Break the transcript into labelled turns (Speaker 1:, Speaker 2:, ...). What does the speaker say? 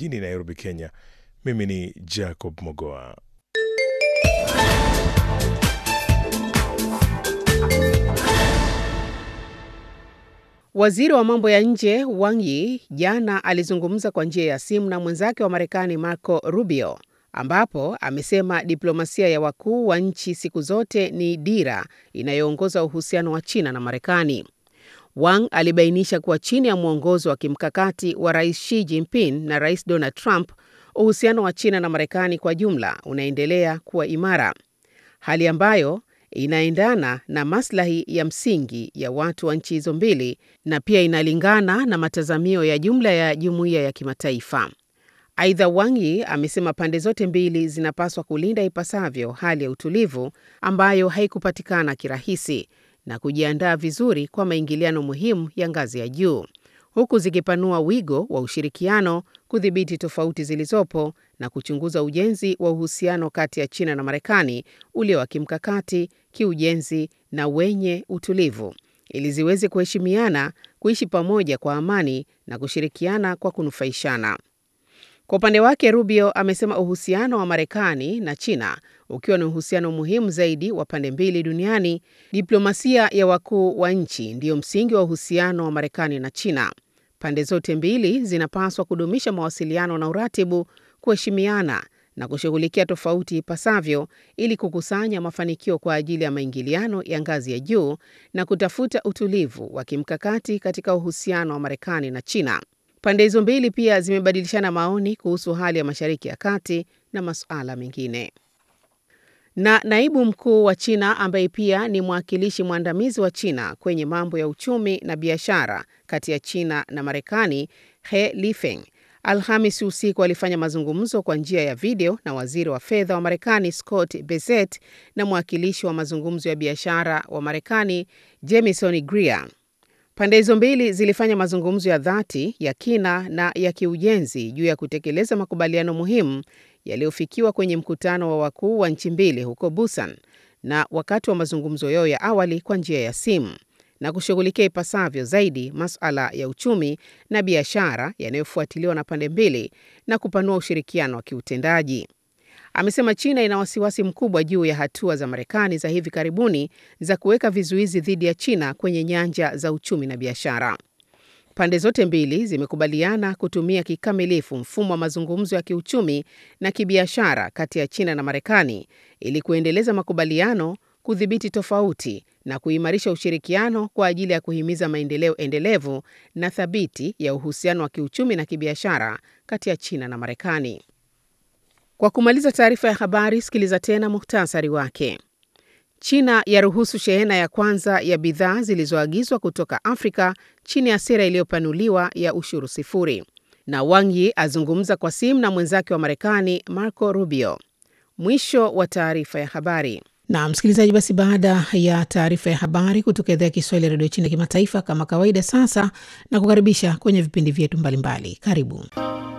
Speaker 1: jijini Nairobi, Kenya. Mimi ni Jacob Mogoa.
Speaker 2: Waziri wa mambo ya nje Wang Yi jana alizungumza kwa njia ya simu na mwenzake wa Marekani Marco Rubio, ambapo amesema diplomasia ya wakuu wa nchi siku zote ni dira inayoongoza uhusiano wa China na Marekani. Wang alibainisha kuwa chini ya mwongozo wa kimkakati wa Rais Xi Jinping na Rais Donald Trump, uhusiano wa China na Marekani kwa jumla unaendelea kuwa imara, hali ambayo inaendana na maslahi ya msingi ya watu wa nchi hizo mbili na pia inalingana na matazamio ya jumla ya jumuiya ya kimataifa. Aidha, Wang Yi amesema pande zote mbili zinapaswa kulinda ipasavyo hali ya utulivu ambayo haikupatikana kirahisi na kujiandaa vizuri kwa maingiliano muhimu ya ngazi ya juu, huku zikipanua wigo wa ushirikiano, kudhibiti tofauti zilizopo na kuchunguza ujenzi wa uhusiano kati ya China na Marekani ulio wa kimkakati, kiujenzi na wenye utulivu ili ziweze kuheshimiana, kuishi pamoja kwa amani na kushirikiana kwa kunufaishana. Kwa upande wake, Rubio amesema uhusiano wa Marekani na China ukiwa ni uhusiano muhimu zaidi wa pande mbili duniani, diplomasia ya wakuu wa nchi ndiyo msingi wa uhusiano wa Marekani na China. Pande zote mbili zinapaswa kudumisha mawasiliano na uratibu, kuheshimiana na kushughulikia tofauti ipasavyo ili kukusanya mafanikio kwa ajili ya maingiliano ya ngazi ya juu na kutafuta utulivu wa kimkakati katika uhusiano wa Marekani na China. Pande hizo mbili pia zimebadilishana maoni kuhusu hali ya Mashariki ya Kati na masuala mengine. Na naibu mkuu wa China ambaye pia ni mwakilishi mwandamizi wa China kwenye mambo ya uchumi na biashara kati ya China na Marekani, He Lifeng, Alhamisi usiku alifanya mazungumzo kwa njia ya video na waziri wa fedha wa Marekani Scott Bessent na mwakilishi wa mazungumzo ya biashara wa Marekani Jamieson Greer. Pande hizo mbili zilifanya mazungumzo ya dhati ya kina na ya kiujenzi juu ya kutekeleza makubaliano muhimu yaliyofikiwa kwenye mkutano wa wakuu wa nchi mbili huko Busan na wakati wa mazungumzo yao ya awali kwa njia ya simu na kushughulikia ipasavyo zaidi masuala ya uchumi na biashara yanayofuatiliwa na pande mbili na kupanua ushirikiano wa kiutendaji. Amesema China ina wasiwasi mkubwa juu ya hatua za Marekani za hivi karibuni za kuweka vizuizi dhidi ya China kwenye nyanja za uchumi na biashara. Pande zote mbili zimekubaliana kutumia kikamilifu mfumo wa mazungumzo ya kiuchumi na kibiashara kati ya China na Marekani ili kuendeleza makubaliano, kudhibiti tofauti na kuimarisha ushirikiano kwa ajili ya kuhimiza maendeleo endelevu na thabiti ya uhusiano wa kiuchumi na kibiashara kati ya China na Marekani. Kwa kumaliza taarifa ya habari, sikiliza tena muhtasari wake. China yaruhusu shehena ya kwanza ya bidhaa zilizoagizwa kutoka Afrika chini ya sera iliyopanuliwa ya ushuru sifuri. Na Wang Yi azungumza kwa simu na mwenzake wa Marekani Marco Rubio. Mwisho wa taarifa ya habari. Na msikilizaji, basi baada ya taarifa ya habari kutoka idhaa ya Kiswahili ya redio China kimataifa, kama kawaida, sasa na kukaribisha kwenye vipindi vyetu mbalimbali. Karibu.